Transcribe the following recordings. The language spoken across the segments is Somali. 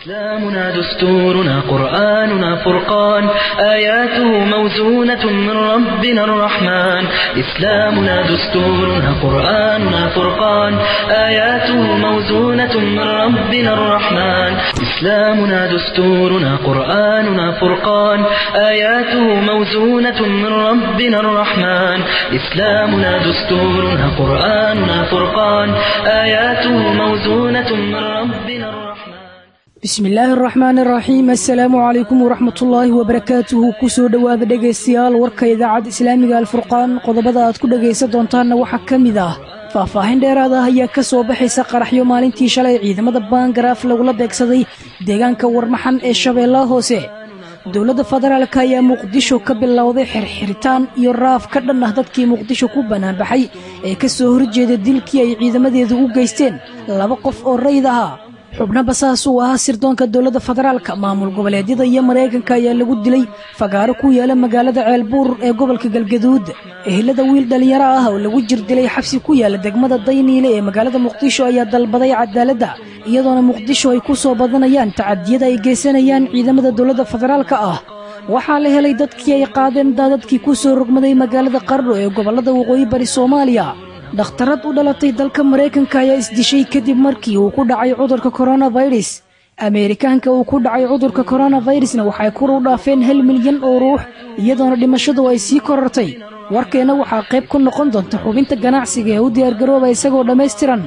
إسلامنا دستورنا قرآننا فرقان آياته موزونة من ربنا الرحمن إسلامنا دستورنا قرآننا فرقان آياته موزونة من ربنا الرحمن إسلامنا دستورنا قرآننا فرقان آياته موزونة من ربنا الرحمن إسلامنا دستورنا قرآننا فرقان آياته موزونة من ربنا الرحمن bismi illaahi araxmaan araxiim assalaamu calaykum waraxmatullaahi wabarakaatuhu kusoo dhowaada dhegaystayaal warka idaacadda islaamiga alfurqaan qodobada aad ku dhegaysan doontaanna waxaa ka mid ah faahfaahin dheeraad ah ayaa ka soo baxaysa qaraxyo maalintii shalay ciidamada baangaraaf lagula beegsaday deegaanka warmaxan ee shabeellaha hoose dowladda federaalk ayaa muqdisho ka bilowday xirxiritaan iyo raaf ka dhan ah dadkii muqdisho ku banaanbaxay ee ka soo horjeeda dilkii ay ciidamadeedu u geysteen laba qof oo rayd ahaa xubno basaas uu ahaa sirdoonka dowladda federaalka maamul goboleedyada iyo maraykanka ayaa lagu dilay fagaaro ku yaala magaalada ceelbuur ee gobolka galgaduud ehelada wiil dhallinyaro ah oo lagu jir dilay xabsi ku yaala degmada dayniile ee magaalada muqdisho ayaa dalbaday cadaaladda iyadoona muqdisho ay ku soo badanayaan tacadiyada ay geysanayaan ciidamada dowladda federaalka ah waxaa la helay dadkii ay qaadeen daadadkii ku soo rogmaday magaalada qardho ee gobollada waqooyi bari soomaaliya dhakhtarad u dhalatay dalka maraykanka ayaa isdishay kadib markii uu ku dhacay cudurka koronafirus ameerikaanka uu ku dhacay cudurka koronafirusna waxay kor u dhaafeen hal milyan oo ruux iyadoona dhimashadu ay sii korortay warkeenna waxaa qayb ku noqon doonta xubinta ganacsiga ee u diyaargarooba isagoo dhammaystiran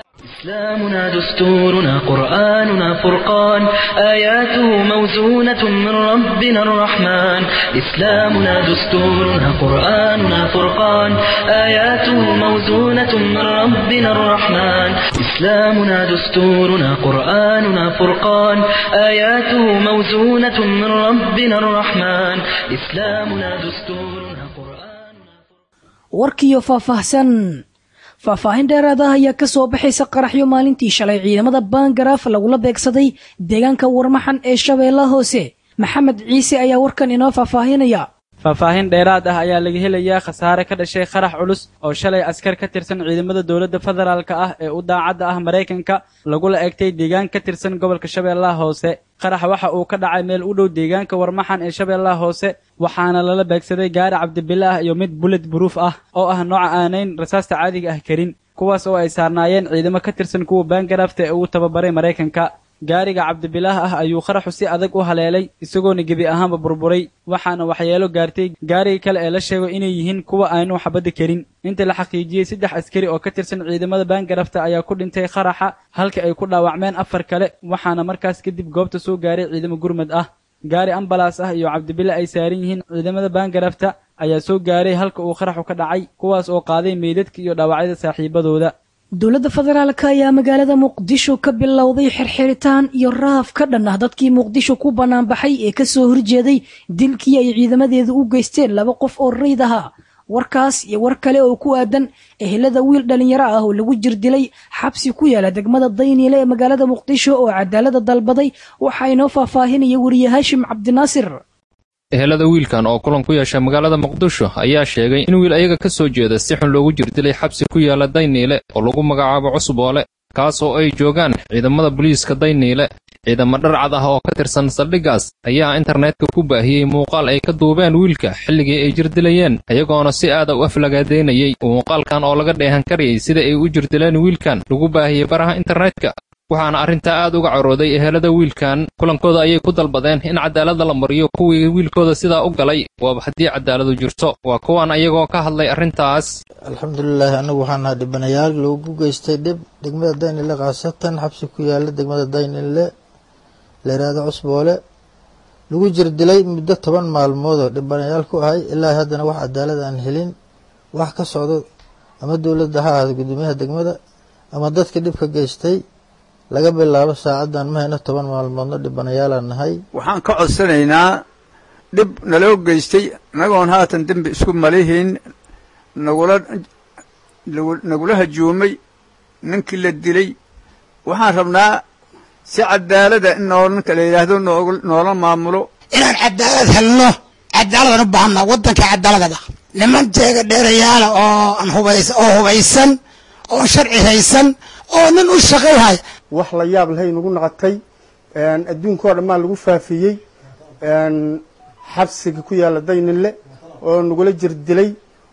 إسلامنا دستورنا قرآننا فرقان آياته موزونة من ربنا الرحمن إسلامنا دستورنا قرآننا فرقان آياته موزونة من ربنا الرحمن إسلامنا دستورنا قرآننا فرقان آياته موزونة من ربنا الرحمن إسلامنا دستورنا قرآننا warkiyo faahfaahsan faahfaahin dheeraad ah ayaa ka soo baxaysa qaraxyo maalintii shalay ciidamada baangaraaf lagula beegsaday deegaanka warmaxan ee shabeellaha hoose maxamed ciise ayaa warkan inoo faahfaahinaya faahfaahin dheeraad ah ayaa laga helayaa khasaare ka dhashay qarax culus oo shalay askar ka tirsan ciidamada dowladda federaalka ah ee u daacadda ah maraykanka lagula egtay deegaan ka tirsan gobolka shabeellaha hoose qarax waxa uu ka dhacay meel u dhow deegaanka warmaxan ee shabeellaha hoose waxaana lala beegsaday gaari cabdibile ah iyo mid bullet buruuf ah oo ah nooca aanayn rasaasta caadiga ah karin kuwaas oo ay saarnaayeen ciidamo ka tirsan kuwa baangaraafta ee uu tababaray maraykanka gaariga cabdibilaah ah ayuu qaraxu si adag u haleelay isagoona gebi ahaanba burburay waxaana waxyeelo gaartay gaariga kale ee la sheego inay yihiin kuwa aanu xabadda karin inta la xaqiijiyey saddex askari oo ka tirsan ciidamada baangarafta ayaa ku dhintay qaraxa halka ay ku dhaawacmeen afar kale waxaana markaas kadib goobta soo gaaray ciidamo gurmad ah gaari ambalaas ah iyo cabdibile ay saaran yihiin ciidamada baangarafta ayaa soo gaaray halka uu qaraxu ka dhacay kuwaas oo qaaday meydadka iyo dhaawacyada saaxiibadooda dowladda federaalka ayaa magaalada muqdisho ka bilowday xirxiritaan iyo raaf ka dhan ah dadkii muqdisho ku banaanbaxay ee ka soo horjeeday dilkii ay ciidamadeedu u geysteen laba qof oo rayd ahaa warkaas iyo war kale oo ku aadan ehelada wiil dhallinyaro ah oo lagu jir dilay xabsi ku yaala degmada dayniile ee magaalada muqdisho oo cadaalada dalbaday waxaa inoo faahfaahinaya weriye haashim cabdinaasir ehelada wiilkan oo kulan ku yeesha magaalada muqdisho ayaa sheegay in wiil ayaga ka soo jeeda si xun loogu jirdilay xabsi ku yaala dayniile oo lagu magacaabo cusboole kaas oo ay joogaan ciidamada booliiska dayniile ciidamo dharcad ah oo ka tirsan saldhiggaas ayaa internetka ku baahiyey muuqaal ay ka duubeen wiilka xilligii ay jirdilayeen ayagoona si aada u aflagaadaynayey muuqaalkan oo laga dheehan karayay sida ay u jirdileen wiilkan lagu baahiyey baraha internetka waxaana arrintaa aad uga carooday ehelada wiilkan kulankooda ayay ku dalbadeen in cadaalada la mariyo kuwii wiilkooda sidaa u galay waaba haddii cadaaladu jirto waa kuwan ayagoo ka hadlay arrintaas alxamdulilaahi anagu waxaan nahay dhibanayaal loogu geystay dhib degmada daynile khaasatan xabsi ku yaala degmada daynile layiraahdo cusboole lagu jir dilay muddo toban maalmood oo dhibanayaal ku ahay ilaa haddana wax cadaalad aan helin wax ka socdo ama dowladda ha ahaado guddoomiyaha degmada ama dadka dhibka geystay laga bilaabo saacaddan ma hayno toban maalmoodno dhibanayaalaan nahay waxaan ka codsanaynaa dhib naloo geystay inagoon haatan dembi isku malihiin nagula nagula hajuumay ninkii la dilay waxaan rabnaa si cadaalada in noo ninka la yidhaahdo noola maamulo inaan cadaalad helno cadaaladaan u baahanaa waddanka cadaaladada niman jeega dheerayaala oo aan hubays oo hubaysan oo sharci haysan oo nin u shaqayhaya wax la yaab lahay nagu naqatay adduunka oo dhan maa lagu faafiyey xabsiga ku yaalla daynile oo nagula jir dilay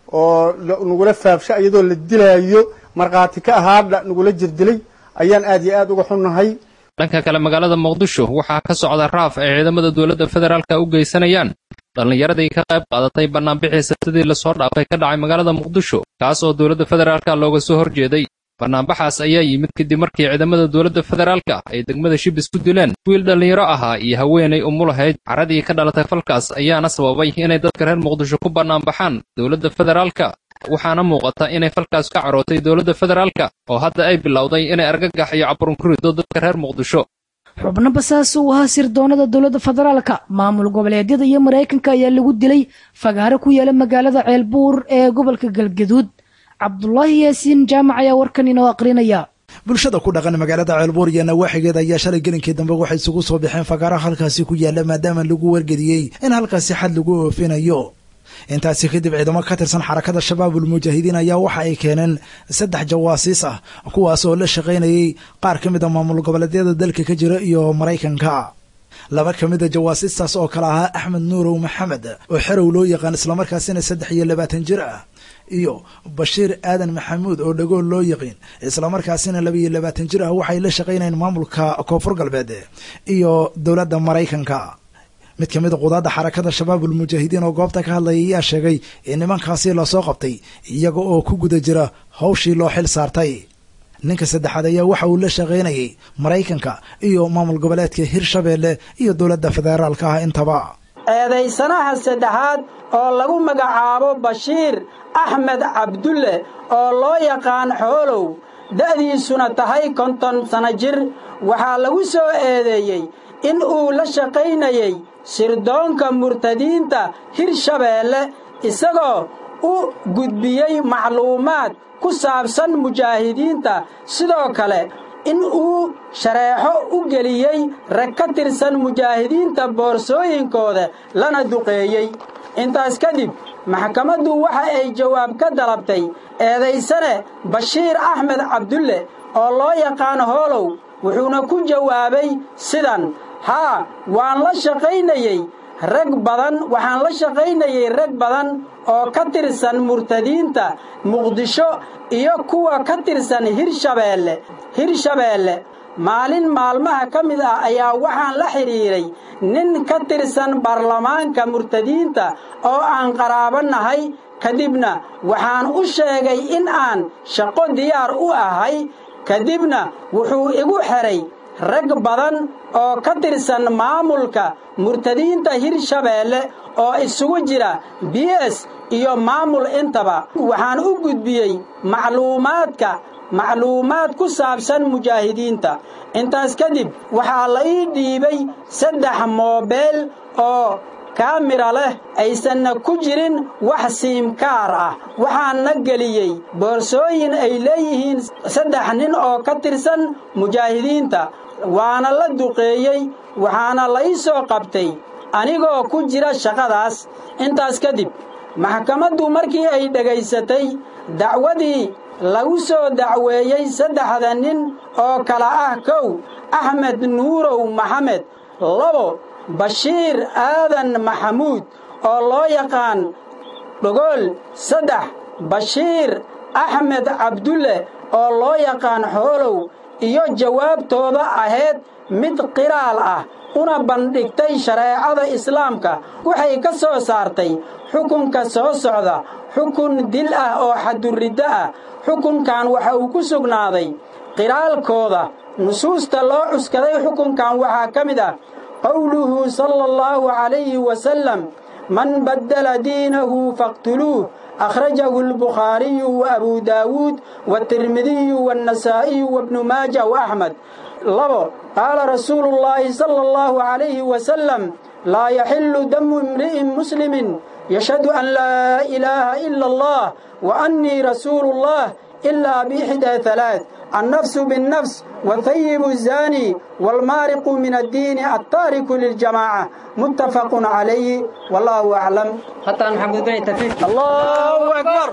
oo nagula faafsha iyadoo la dilaayo markhaati ka ahaadha nagula jir dilay ayaan aad iyo aad uga xunnahay dhanka kale magaalada muqdisho waxaa ka socda raaf ay ciidamada dowladda federaalka u geysanayaan dhallinyaradii ka qayb qaadatay bannaanbixii sabtidii lasoo dhaafay ka dhacay magaalada muqdisho kaas oo dowladda federaalka looga soo horjeeday bannaanbaxaas ayaa yimid kadib markii ciidamada dowladda federaalka ay degmada shibis ku dileen wiil dhallinyaro ahaa iyo haweenay umulahayd caradii ka dhalatay falkaas ayaana sababay inay dadka reer muqdisho ku bannaanbaxaan dowladda federaalka waxaana muuqata inay falkaas ka carootay dowladda federaalka oo hadda ay bilowday inay argagax iyo caburun ku rido dadka reer muqdisho xubno basaas uu ahaa sirdoonada dowladda federaalka maamul goboleedyada iyo maraykanka ayaa lagu dilay fagaaro ku yaala magaalada ceelbuur ee gobolka galgaduud cabdulaahi yaasiin jaamac ayaa warkan inoo aqrinaya bulshada ku dhaqan magaalada ceelbuur iyo nawaaxigeeda ayaa shalay gelinkii dambe waxay isugu soo baxeen fagaaraha halkaasi ku yaala maadaama lagu wargeliyey in halkaasi xad lagu oofinayo intaasi kadib ciidamo ka tirsan xarakada shabaabul mujaahidiin ayaa waxa ay keeneen saddex jawaasiis ah kuwaas oo la shaqaynayay qaar ka mid a maamul goboleedyada dalka ka jira iyo maraykanka laba ka mid a jawaasiistaas oo kale ahaa axmed nuurow maxamed oo xerow loo yaqaan islamarkaasina saddex iyo labaatan jir ah iyo bashiir aadan maxamuud oo dhagool loo yaqiin islamarkaasina laba iyo labaatan jir ah waxay la shaqaynayeen maamulka koonfur galbeed iyo dowladda maraykanka mid ka mid a qudaadda xarakada shabaabul mujaahidiin oo goobta ka hadlaya ayaa sheegay in nimankaasi lasoo qabtay iyaga oo ku guda jira hawshii loo xil saartay ninka saddexaad ayaa waxa uu la shaqaynayay maraykanka iyo maamul goboleedka hirshabeelle iyo dowladda federaalka ah intaba eedaysanaha saddexaad oo lagu magacaabo bashiir axmed cabdulle oo loo yaqaan xoolow da'diisuna tahay konton sano jir waxaa lagu soo eedeeyey in uu la shaqaynayay sirdoonka murtadiinta hirshabeelle isagoo u gudbiyey macluumaad ku saabsan mujaahidiinta sidoo kale in uu shareexo u geliyey rag ka tirsan mujaahidiinta boorsooyinkooda lana duqeeyey intaas kadib maxkamaddu waxa ay jawaab ka dalabtay eedaysane bashiir axmed cabdulle oo loo yaqaan hoolow wuxuuna ku jawaabay sidan haa waan la shaqaynayey rag badan waxaan la shaqaynayey rag badan oo ka tirsan murtadiinta muqdisho iyo kuwa ka tirsan hirshabeelle hirshabeelle maalin maalmaha ka mid ah ayaa waxaan la xidhiiray nin ka tirsan baarlamaanka murtadiinta oo aan qaraabo nahay kadibna waxaan u sheegay in aan shaqo diyaar u ahay kadibna wuxuu igu xidhay rag badan oo ka tirsan maamulka murtadiinta hirshabeelle oo isugu jira b s iyo maamul intaba waxaan u gudbiyey macluumaadka macluumaad ku saabsan mujaahidiinta intaas kadib waxaa la ii dhiibay saddex moobeel oo kaamira leh aysanna ku jirin wax siimkaar ah waxaanna geliyey boorsooyin ay leeyihiin saddex nin oo ka tirsan mujaahidiinta waana la duqeeyey waxaana la ii soo qabtay anigoo ku jira shaqadaas intaas kadib maxkamaddu markii ay dhegaysatay dacwadii lagu soo dacweeyey saddexda nin oo kala ah kow axmed nuurow maxamed labo bashiir aadan maxamuud oo loo yaqaan dhogool saddex bashiir axmed cabdulle oo loo yaqaan xoolow iyo jawaabtooda ahayd mid qiraal ah una bandhigtay shareecada islaamka waxay ka soo saartay xukunka soo socda xukun dil ah oo xaduriddo ah xukunkan waxa uu ku sugnaaday qiraalkooda nusuusta loo cuskaday xukunkan waxaa ka mid ah qowluhu sala allahu calayhi wasalam man baddala diinahu faqtuluuh أخرجه البخاري وأبو داود والترمذي والنسائي وابن ماجه وأحمد لبو قال رسول الله صلى الله عليه وسلم لا يحل دم امرئ مسلم يشهد أن لا إله إلا الله وأني رسول الله إلا بإحدى ثلاث النفس بالنفس والثيب الزاني والمارق من الدين التارك للجماعة متفق عليه والله أعلم حتى محمد بن تفيك الله أكبر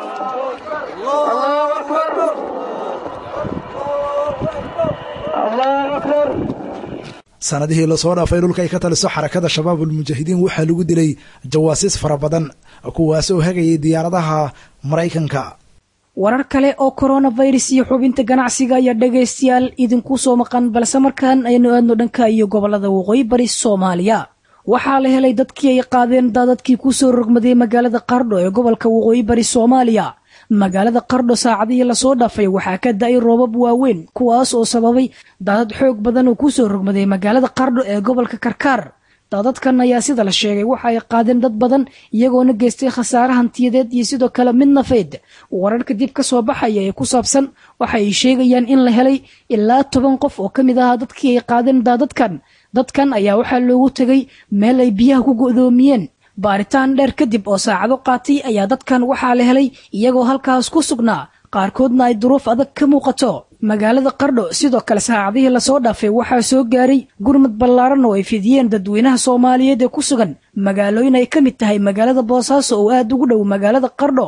الله أكبر الله أكبر sanadihii lasoo dhaafay dhulka ay ka taliso xarakada shabaabul mujaahidiin waxaa lagu dilay jawaasiis fara badan kuwaas oo hagayay diyaaradaha maraykanka warar kale oo coronavirus iyo xubinta ganacsiga ayaa dhegaystayaal idinku soo maqan balse markaan aynu aadno dhanka iyo gobolada waqooyi bari soomaaliya waxaa la helay dadkii ay qaadeen daadadkii kusoo rogmaday magaalada qardho ee gobolka waqooyi bari soomaaliya magaalada qardho saacadihii lasoo dhaafay waxaa ka da-ay roobab waaweyn kuwaas oo sababay daadad xoog badan oo kusoo rogmaday magaalada qardho ee gobolka karkaar daadadkan ayaa sida la sheegay waxa ay qaadeen dad badan iyagoona geystay khasaare hantiyadeed iyo sidoo kale mid nafeed wararka dib ka soo baxaya ee ku saabsan waxa ay sheegayaan in la helay ilaa toban qof oo ka mid ahaa dadkii ay qaadeen daadadkan dadkan ayaa waxaa loogu tegay meel ay biyaha ku go'doomiyeen baaritaan dheer kadib oo saacado qaatay ayaa dadkan waxaa la helay iyagoo halkaas ku sugnaa qaarkoodna ay duruuf adag ka muuqato magaalada qardho sidoo kale saacadihii lasoo dhaafay waxaa soo gaaray gurmad ballaaran oo ay fidiyeen dadweynaha soomaaliyeed ee ku sugan magaalooyin ay ka mid tahay magaalada boosaaso oo aada ugu dhow magaalada qardho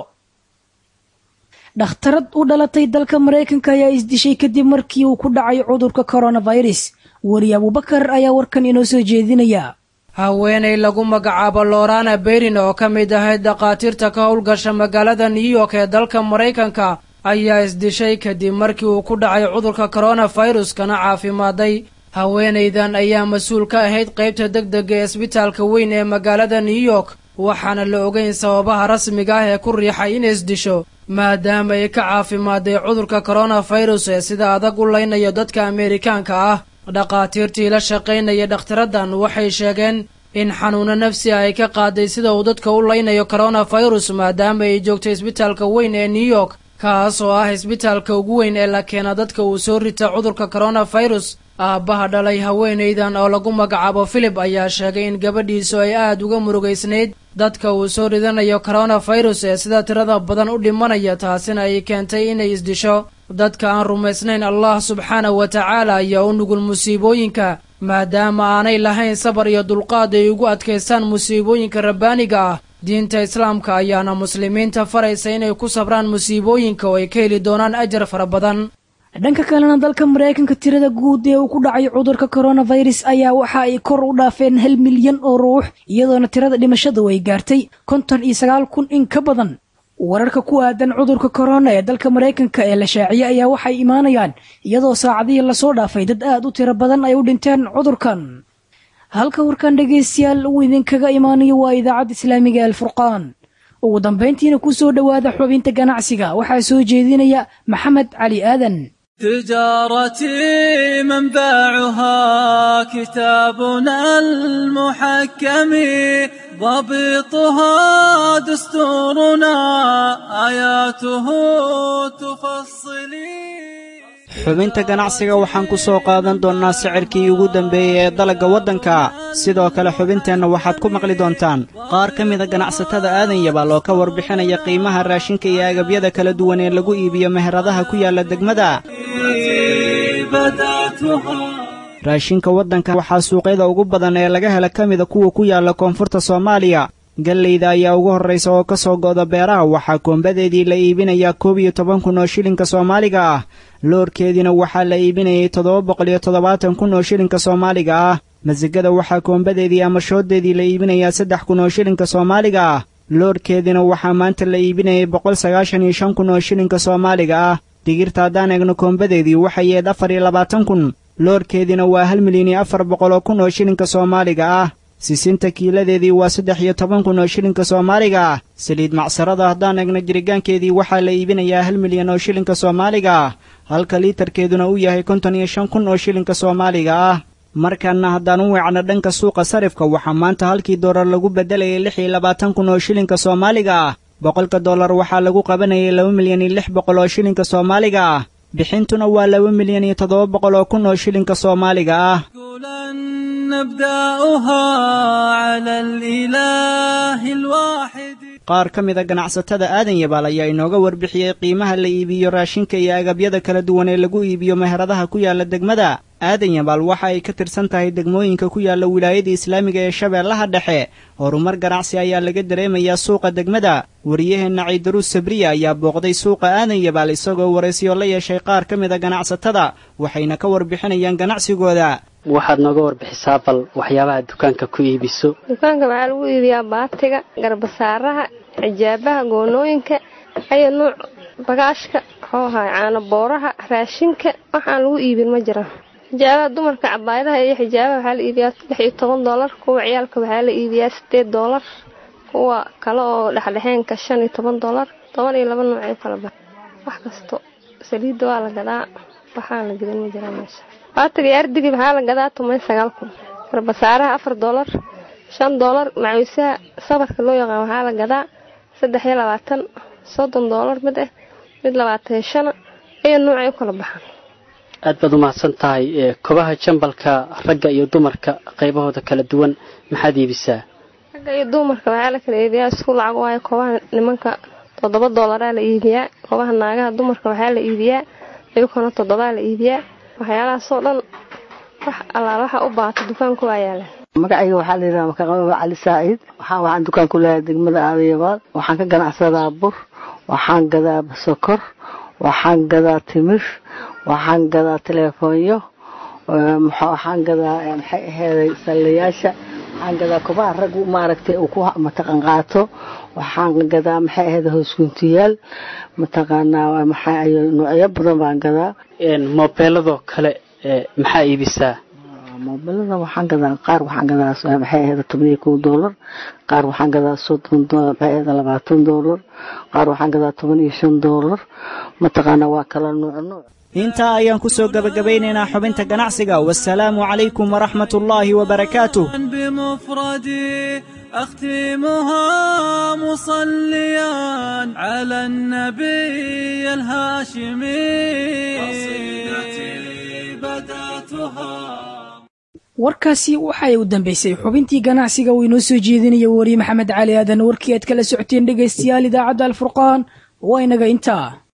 dhakhtarad u dhalatay dalka maraykanka ayaa isdishay kadib markii uu ku dhacay cudurka coronavirus weri abubakar ayaa warkan inoo soo jeedinaya haweenay lagu magacaabo lorana berin oo ka mid ahayd dhakhaatiirta ka howlgasha magaalada new york ee dalka maraykanka ayaa isdishay kadib markii uu ku dhacay cudurka coronavirus kana caafimaaday haweenaydan ayaa mas-uul ka ahayd qaybta deg dega ee isbitaalka weyn ee magaalada new york waxaana la ogeyn sababaha rasmiga ah ee ku riixay inay isdisho maadaama ay ka caafimaaday cudurka coronavirus ee sida adag u leynayo dadka ameerikaanka ah dhakhaatiirtii la shaqaynaya dhakhtaraddan waxay sheegeen in xanuuno nafsi ay ka qaaday sida uu dadka u leynayo coronavirus maadaama ay joogtay isbitaalka weyn ee new york kaas oo ah isbitaalka ugu weyn ee la keena dadka uu soo rita cudurka coronavirus aabbaha dhalay haweenaydan oo lagu magacaabo filip ayaa sheegay in gabadhiisu ay aada uga murugaysnayd dadka uu soo ridanayo coronavirus ee sida tirada badan u dhimanaya taasina ay keentay inay isdisho dadka aan rumaysnayn allah subxaanahu wa tacaala ayaa u nugul musiibooyinka maadaama aanay lahayn sabar iyo dulqaad ay ugu adkaystaan musiibooyinka rabbaaniga ah diinta islaamka ayaana muslimiinta faraysa inay ku sabraan musiibooyinka oo ay ka heli doonaan ajar fara badan dhanka kalena dalka maraykanka tirada guud ee uu ku dhacay cudurka coronavirus ayaa waxa ay kor u dhaafeen hal milyan oo ruux iyadoona tirada dhimashadu ay gaartay konton iyo sagaal kun in ka badan wararka ku aadan cudurka korona ee dalka maraykanka ee la shaaciyey ayaa waxay imaanayaan iyadoo saacadihii lasoo dhaafay dad aad u tiro badan ay u dhinteen cudurkan halka warkan dhegaystayaal uu idinkaga imaanayo waa idaacadda islaamiga ee alfurqaan ugu dambayntiina ku soo dhowaada xubinta ganacsiga waxaa soo jeedinaya maxamed cali aadan تجارتي منبعها كتابنا المحكم ضبطها دستورنا آياته تفصلي xubinta ganacsiga waxaan ku soo qaadan doonnaa sicirkii ugu dambeeyey ee dalagga waddanka sidoo kale xubinteenna waxaad ku maqli doontaan qaar ka mida ganacsatada aadan yabaal oo ka warbixinaya qiimaha raashinka iyo agabyada kala duwan ee lagu iibiyo meheradaha ku yaalla degmada raashinka waddanka waxaa suuqyada ugu badan ee laga hela ka mida kuwa ku yaalla koonfurta soomaaliya gallayda ayaa ugu horraysa oo ka soo go'da beeraha waxaa koombadeedii la iibinayaa koob iyo toban kun oo shilinka soomaaliga ah loorkeediina waxaa la iibinayay toddoba boqol iyo toddobaatan kun oo shilinka soomaaliga ah masigada waxaa koombadeedii ama shooddeedii la iibinayaa saddex kun oo shilinka soomaaliga ah loorkeediina waxaa maanta la iibinayay boqol sagaashan iyo shan kun oo shilinka soomaaliga ah digirta haddaan eegno koombadeedii waxay yeed afar iyo labaatan kun loorkeediina waa hal milyan iyo afar boqol oo kun oo shilinka soomaaliga ah sisinta kiiladeedii waa saddex iyo toban kun oo shilinka soomaaliga ah saliid macsarada haddaan eegno jirigaankeedii waxaa la iibinayaa hal milyan oo shilinka soomaaliga ah halka liitarkeeduna uu yahay konton iyo shan kun oo shilinka soomaaliga ah markanna haddaan u weecno dhanka suuqa sarifka waxaa maanta halkii doolar lagu beddelayay lix iyo labaatan kun oo shilinka soomaaliga ah boqolka dollar waxaa lagu qabanayay laba milyan iyo lix boqol oo shilinka soomaaliga ah bixintuna waa laba milyan iyo toddoba boqol oo kun oo shilinka soomaaliga ah نبدأها على الإله الواحد qaar ka mida ganacsatada aadan yabaal ayaa inooga warbixiyey qiimaha la iibiyo raashinka iyo agabyada kala duwan ee lagu iibiyo meheradaha ku yaalla degmada aadan yabaal waxa ay ka tirsan tahay degmooyinka ku yaalla wilaayada islaamiga ee shabeellaha dhexe horumar ganacsi ayaa laga dareemayaa suuqa degmada wariyaheenna ciidaruus sabriya ayaa booqday suuqa aadan yabaal isagoo waraysiyo la yeeshay qaar ka mid a ganacsatada waxayna ka warbixinayaan ganacsigooda waxaad nooga warbixisaa bal waxyaabaha dukaanka ku iibiso dukaanka waxaa lagu iibiyaa baatiga garbasaaraha xijaabaha goonooyinka ayo nuuc bagaashka muxuu ahaay caano booraha raashinka waxaan lagu iibin ma jiraan xijaabaha dumarka cabaayadaha iyo xijaabaha waxaa la iibiyaa lix iyo toban doolar kuwa ciyaalka waxaa la iibiyaa sideed doolar kuwa kale oo dhexdhexeenka shan iyo toban doolar toban iyo laba noocee kala ba wax kasto saliidda waa la gadaa waxaan la gadan ma jiraan meesha baatiga iyo ardigii waxaa la gadaa tuman sagaal kun garbasaaraha afar doolar shan doolar macawisaha sabarka loo yaqaan waxaa la gadaa saddex iyo labaatan soddon doolar mid ah mid labaatan iyo shana iyo nuucay u kala baxaan aad baad u mahadsan tahay kobaha jambalka ragga iyo dumarka qaybahooda kala duwan maxaad iibisaa ragga iyo dumarka waxaa la kala iibiyaa isku lacag waayo kobaha nimanka toddoba doolaraa la iibiyaa kobaha naagaha dumarka waxaa la iibiyaa iyakuna toddobaa la iibiyaa waxyaalahaasoo dhan wax allaal waxa u baata dukaanku waa yaalaan magacayga waxaa la yidhaha makaqaba cali saacid waxaa waxaan dukaan ku leeyahay degmada aadayabaad waxaan ka ganacsadaa bur waxaan gadaa sokor waxaan gadaa timir waxaan gadaa teleefoonyo waxaan gadaa maxay aheeday sallayaasha waxaan gadaa kubaha rag maaragtay uu ku mataqan qaato waxaan gadaa maxay aheyd hoosguntiyaal mataqaanaa maxaa ayo noocyo badan baan gadaa moobeeladoo kale maxaa iibisaa moobilada waxaan gadaa qaar waxaan gadaa maxay ahayd toban iyo kow doolar qaar waxaan gadaa soddon maxay ahayd labaatan doolar qaar waxaan gadaa toban iyo shan doolar mataqaana waa kala nuuc nuuc intaa ayaan ku soo gebagabaynaynaa xubinta ganacsiga wasalaamu calaykum waraxmat ullaahi wabarakaatuh بمفردي أختمها مصليا على النبي الهاشمي قصيدتي بدأتها warkaasi waxay u dambaysay xubintii ganacsiga uu inoo soo jeedinaya wariye maxamed cali aadan warkii aad kala socoteen dhegaystayaal idaacadda alfurqaan waa inaga intaa